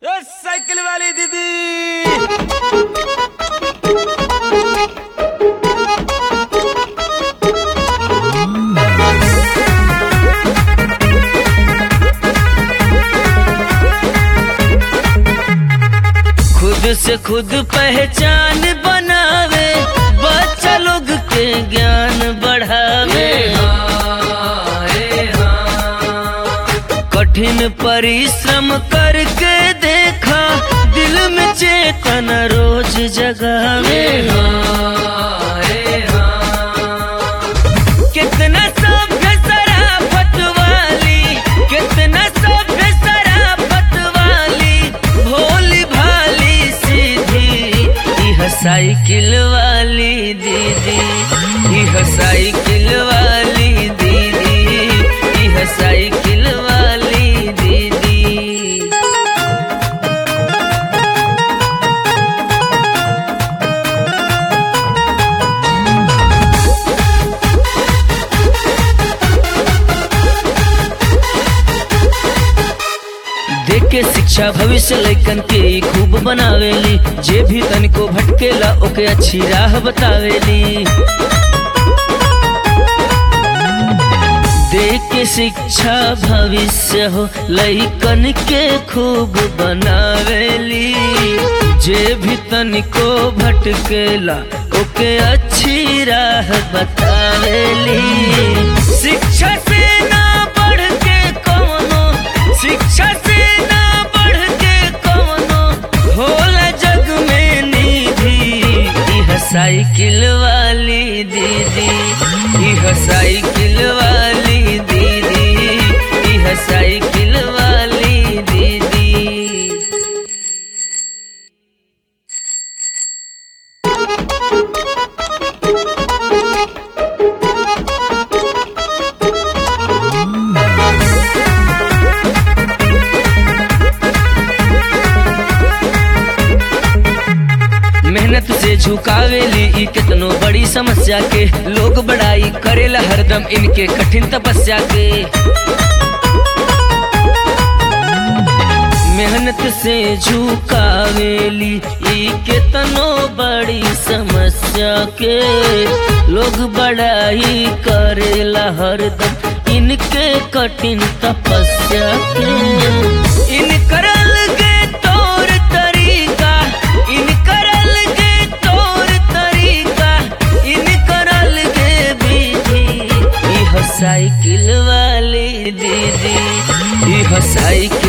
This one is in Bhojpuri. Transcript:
ए साइकिल वाली दीदी खुद से खुद पहचान बनावे बच्चा लोग के ज्ञान बढ़ावे कठिन परिश्रम करके देखा दिल में चेतना रोज जगावे कितना सभ्य शराफत वाली कितना सभ्य शराफत वाली भोली भाली सीधी यह साइकिल वाली दीदी यह साइकिल वाली दीदी यह साइकिल वाली दीदी देख के शिक्षा भविष्य लैकन के ई खूब बनावेली जे भी तनिको भटकेला ओके अच्छी राह बतावेली देख के शिक्षा भविष्य हो लैकन के खूब बनावेली जे भी तनिको भटकेला ओके अच्छी राह बतावेली शिक्षा से ना बढ़ के कौनो शिक्षा से ना बढ़ के कौनो होला जग में निधि यह साइकिल वाली दीदी यह साइकिल वाली दीदी यह साइकिल वाली दीदी मेहनत से झुकावेली ई कितनो बड़ी समस्या के लोग बड़ाई करेला हरदम इनके कठिन तपस्या के मेहनत से झुकावेली ई कितनो बड़ी समस्या के लोग बड़ाई करेला हरदम इनके कठिन तपस्या के इन करल के तौर तरीका इन करल के तौर तरीका इन करल के विधि यह साइकिल वाली दीदी यह साइकिल